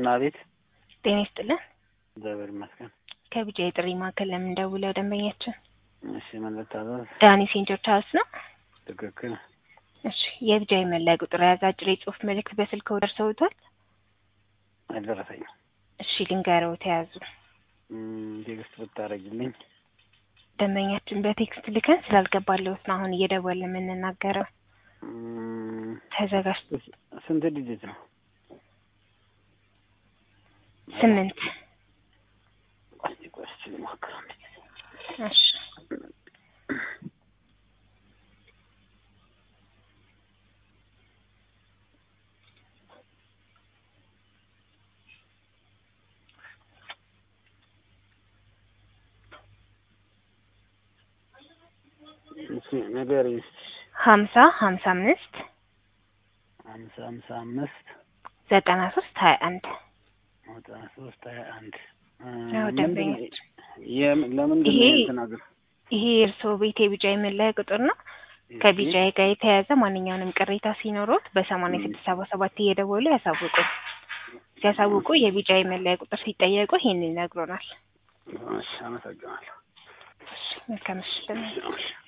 አቤት። ጤና ይስጥልን። እግዚአብሔር ይመስገን። ከቢጫ የጥሪ ማዕከል ለምን ደውለው ደንበኛችን እሺ ምን ልታዘዝ? ዳኒ ሴንት ጆርጅ ሀውስ ነው። ትክክል። እሺ የቢጫ የመለያ ቁጥር የያዘ አጭር የጽሁፍ መልእክት በስልክዎ ደርሰውታል? አልደረሰኝም። እሺ ልንገረው ተያዙ። እም፣ ቴክስት ብታደርጊልኝ። ደንበኛችን በቴክስት ልከን ስላልገባለሁት ነው አሁን እየደወልን የምንናገረው። እም፣ ተዘጋጅ ስንት ዲጂት ነው? ስምንት እስኪ ቆይ እስኪ ልሞክረው። እሺ እሺ ንገሪኝ እስኪ። ሀምሳ ሀምሳ አምስት ሀምሳ ሀምሳ አምስት ዘጠና ሶስት ሀያ አንድ ዘጠና ሶስት ሀያ አንድ አዎ፣ ደንበኛችን ለምንድን ይሄ- ነው የተናገር ይሄ የእርስዎ ቤት የቢጫ የመለያ ቁጥር ነው። ከቢጫ ጋር የተያያዘ ማንኛውንም ቅሬታ ሲኖሮት በሰማንያ ስድስት ሰባ ሰባት እየደወሉ ያሳውቁ። ሲያሳውቁ የቢጫ የመለያ ቁጥር ሲጠየቁ ይህንን ይነግሮናል። እሺ አመሰግናለሁ። መልካም ምሽት። እሺ